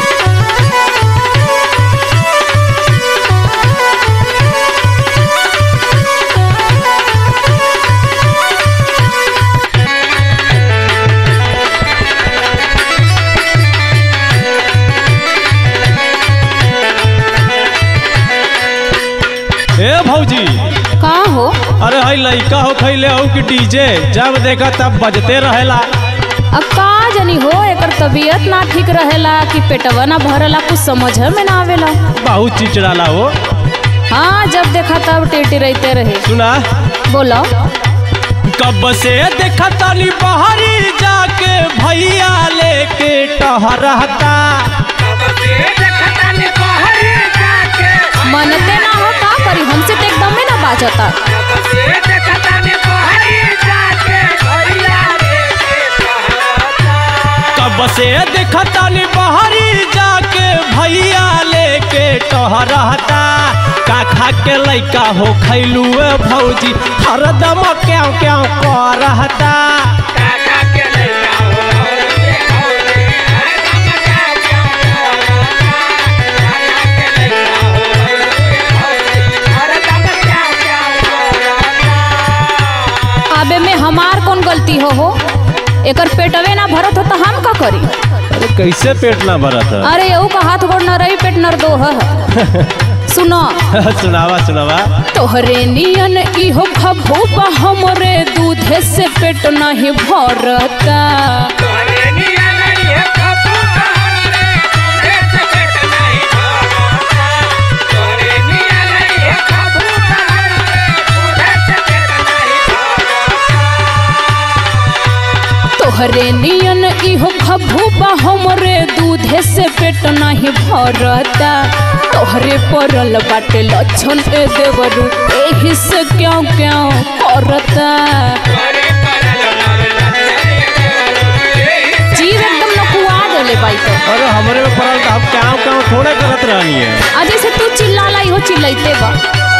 ए भौजी का हो अरे हई लइका हो खैले हो कि डीजे जब देखा तब बजते रहेला अब का जानी हो एकर तबीयत ना ठीक रहेला कि पेटवा ना भरला कुछ समझ में ना आवेला बहुत चिचड़ाला हो हाँ जब देखा तब टेटी रहते रहे सुना बोलो कब से देखा तानी बहरी जाके भैया लेके टहरता मनते ना हो का करी हमसे तो एकदम में ना बाजता कब से देखा तानी बहरी जाके भैया लेके टहरता का खा के लइका हो खैलू भौजी हरदम क्यों क्यों करहता आबे में हमार कौन गलती हो हो एकर पेटवे ना भरत हो तो हम का करी अरे कैसे पेट ना भरत है अरे यू का हाथ गोड़ न रही पेट नर दो है सुनो सुनावा सुनावा तोहरे नियन इहो खबूबा हमरे दूधे से पेट नहीं भरता तोहरे नियन इहो खबूबा हमरे दूधे से पेट नहीं भरता तोहरे परल बाटे लक्षण ए देवरू एही से क्यों क्यों करता जीव एकदम नकुआ देले बाई तो अरे हमरे में पड़ल तो हम क्या क्या थोड़े करत रहनी है आ जैसे तू चिल्लाला इहो चिल्लाइते बा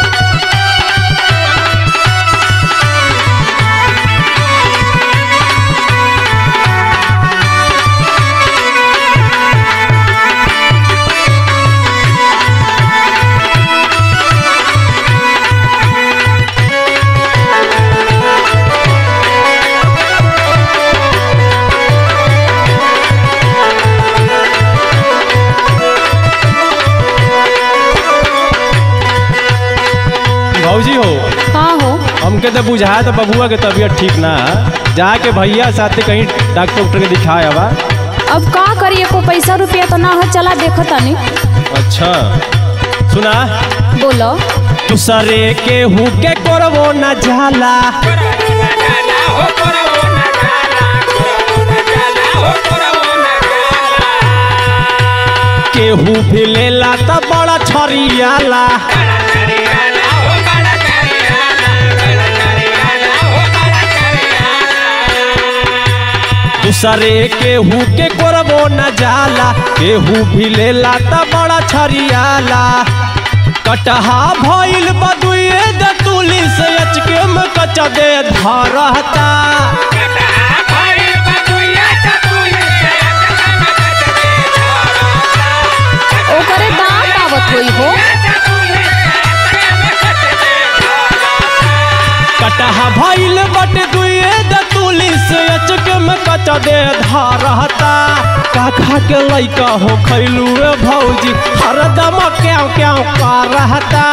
भौजी हो का हो हमके तो बुझाया तो बबुआ के तबीयत ठीक ना है जाके भैया साथे कहीं डॉक्टर उक्टर के दिखाया बा अब का करिए को पैसा रुपया तो ना हो चला देखता नहीं अच्छा सुना बोलो दूसरे के हु के करवो न जाला केहू भी लेला त बड़ा छरियाला दूसरे केहू के करवो न जाला केहू भी लेला त बड़ा छरियाला कटहा भइल बदुए दतुली से अचके में कचा दे धरता ओकरे दांत आवत होई हो कटहा भइल बट दुए दतुली से अचके में कचा दे धरता का खा के लइका हो खैलू रे भौजी हरदम क्यों क्यों करहता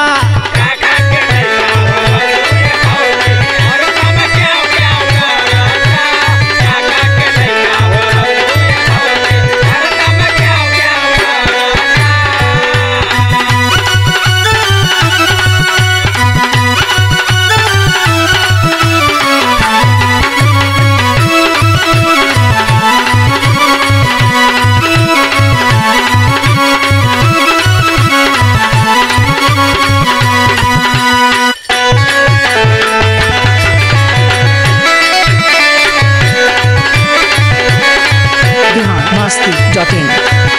biharmasti.in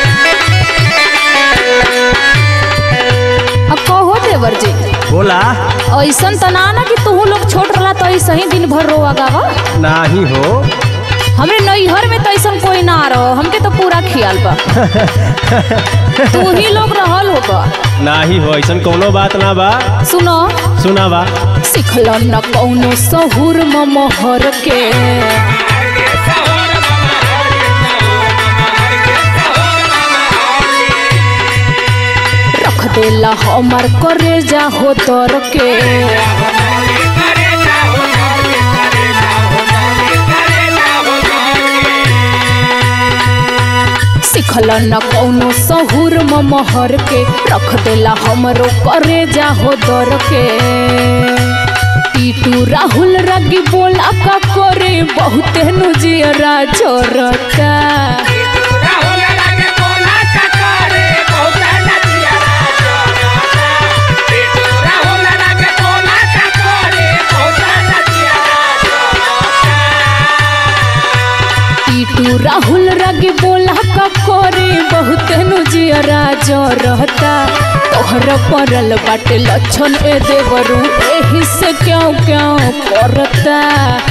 अब कहो देवर जी बोला ऐसन त ना ना कि तू लोग छोट रहा तो ऐसे ही दिन भर रोआ गावा नाही हो हमरे नैहर में तो ऐसा कोई ना रहो हमके तो पूरा ख्याल बा तू ही लोग रहल होगा नाही हो ऐसन कोनो बात ना बा सुनो सुना बा सिखल न कौनो सहूर म मोहर के रख देला हमार करे जा हो तर के सिखल न कौनो सहूर म मोहर के रख देला हमरो करे जा हो दर के टीटू राहुल रगी बोला का करे बहुते नु जियरा जोरता टीटू राहुल रगी बोला का करे बहुते नु जियरा जोरता तोहर परल बाटे लक्षण ए देवरू एही से क्यों क्यों करता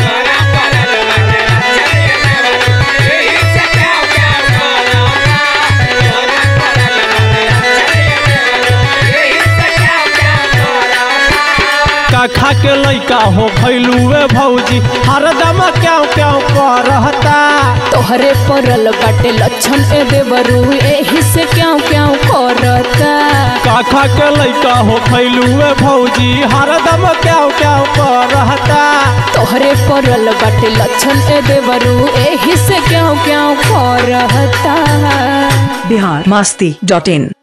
का खा के लइका हो भैलुए भौजी हरदम क्यों क्यों करहता तोहरे परल बाटे लक्षण ए देवरू एही से क्यों क्यों करता का खा के लइका हो भैलुए भौजी हरदम क्यों क्यों करहता तोहरे परल बाटे लक्षण ए देवरू एही से क्यों क्यों करता बिहार मस्ती डॉट इन